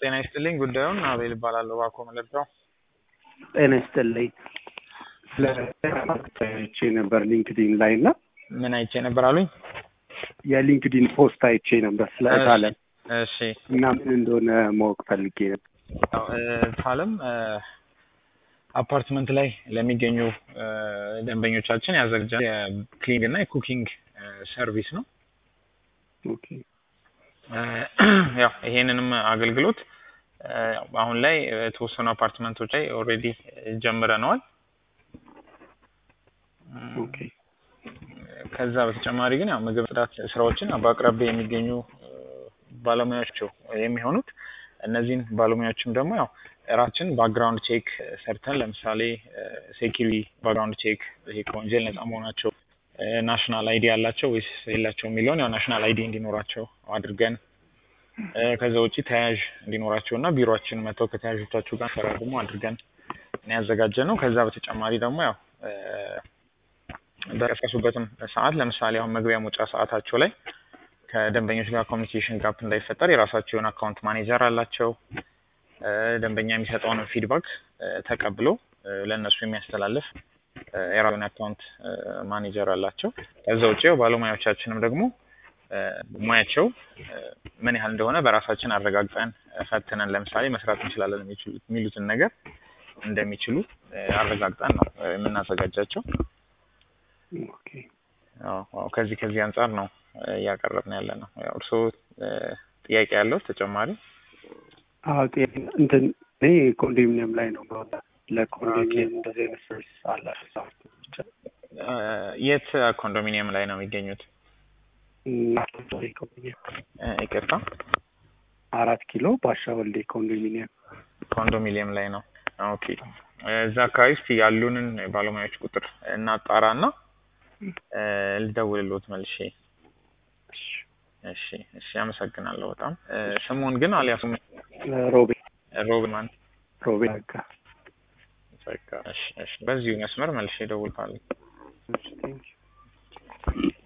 ጤና ይስጥልኝ። ጉዳዩን አቤል እባላለሁ። እባክዎ መለርዳው ጤና ይስጥልኝ። ስለ አይቼ ነበር ሊንክዲን ላይ እና ምን አይቼ ነበር አሉኝ? የሊንክዲን ፖስት አይቼ ነበር ስለ እታለም እሺ እና ምን እንደሆነ ማወቅ ፈልጌ ነበር። ያው እታለም አፓርትመንት ላይ ለሚገኙ እ ደንበኞቻችን ያዘጋጃል የክሊኒንግ እና የኩኪንግ እ ሰርቪስ ነው። ኦኬ እ ያው ይሄንንም አገልግሎት እ አሁን ላይ የተወሰኑ አፓርትመንቶች ላይ ኦልሬዲ ጀምረነዋል። ኦኬ ከዛ በተጨማሪ ግን ያው ምግብ ጽዳት ስራዎችን በአቅራቢያ የሚገኙ እ ባለሙያዎች የሚሆኑት እነዚህን ባለሙያዎችም ደግሞ ያው ራችን ባክግራውንድ ቼክ ሰርተን ለምሳሌ ሴኪሪቲ ባክግራውንድ ቼክ ይሄ ከወንጀል ነጻ መሆናቸው ናሽናል አይዲ ያላቸው ወይስ የላቸው የሚለውን ያው ናሽናል አይዲ እንዲኖራቸው አድርገን እ ከዛ ውጪ ተያያዥ እንዲኖራቸው እና ቢሮአችን መጥተው ከተያያዦቻቸው ጋር ፈራርሙ አድርገን ነው ያዘጋጀ ነው። ከዛ በተጨማሪ ደግሞ ያው እ በቀሰሱበትም ሰዓት ለምሳሌ አሁን መግቢያ መውጫ ሰዓታቸው ላይ ከደንበኞች ጋር ኮሚኒኬሽን ጋፕ እንዳይፈጠር የራሳቸው የሆነ አካውንት ማኔጀር አላቸው። እ ደንበኛ የሚሰጠውን ፊድባክ እ ተቀብሎ እ ለእነሱ የሚያስተላልፍ እ የራሱን አካውንት እ ማኔጀር አላቸው። ከዛ ውጭ ያው ባለሙያዎቻችንም ደግሞ እ ሙያቸው እ ምን ያህል እንደሆነ በራሳችን አረጋግጠን ፈትነን ለምሳሌ መስራት እንችላለን የሚችሉት የሚሉትን ነገር እንደሚችሉ እ አረጋግጠን ነው እ የምናዘጋጃቸው። ኦኬ አዎ አዎ ከዚህ ከዚህ አንጻር ነው እ እያቀረብን ያለ ነው። ያው እርስዎ እ ጥያቄ ያለው ተጨማሪ? አዎ ጥያቄ እንትን እኔ ኮንዶሚኒየም ላይ ነው በወጣ ለኮንዶሚኒየም እንደዚህ አይነት ሰርቪስ አላቸው። እ የት ኮንዶሚኒየም ላይ ነው የሚገኙት? ናቶሪ ኮንዶሚኒየም እ ይቅርታ አራት ኪሎ ባሻ ወልዴ ኮንዶሚኒየም ኮንዶሚኒየም ላይ ነው። ኦኬ እዛ አካባቢ እስቲ ያሉንን ባለሙያዎች ቁጥር እናጣራና እ ልደውልልዎት መልሼ። እሺ እሺ አመሰግናለሁ በጣም እ ስሙን ግን አልያዙም። ሮቤ ሮብማን ሮቤ በቃ በቃ እሺ እሺ በዚሁ መስመር መልሼ እደውልልሃለሁ። ቴንኪው